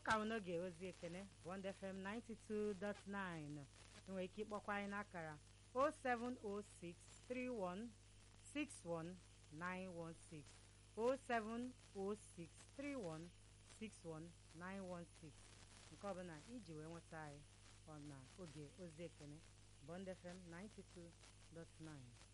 ka bụ n'oge ozi ekene Bond FM 92.9 enwere ike ịkpọkwa anyị n'akara 07063161916 07063161916 nke ọbụla iji wee nweta anyị ọ na oge ozi ekene Bond FM 92.9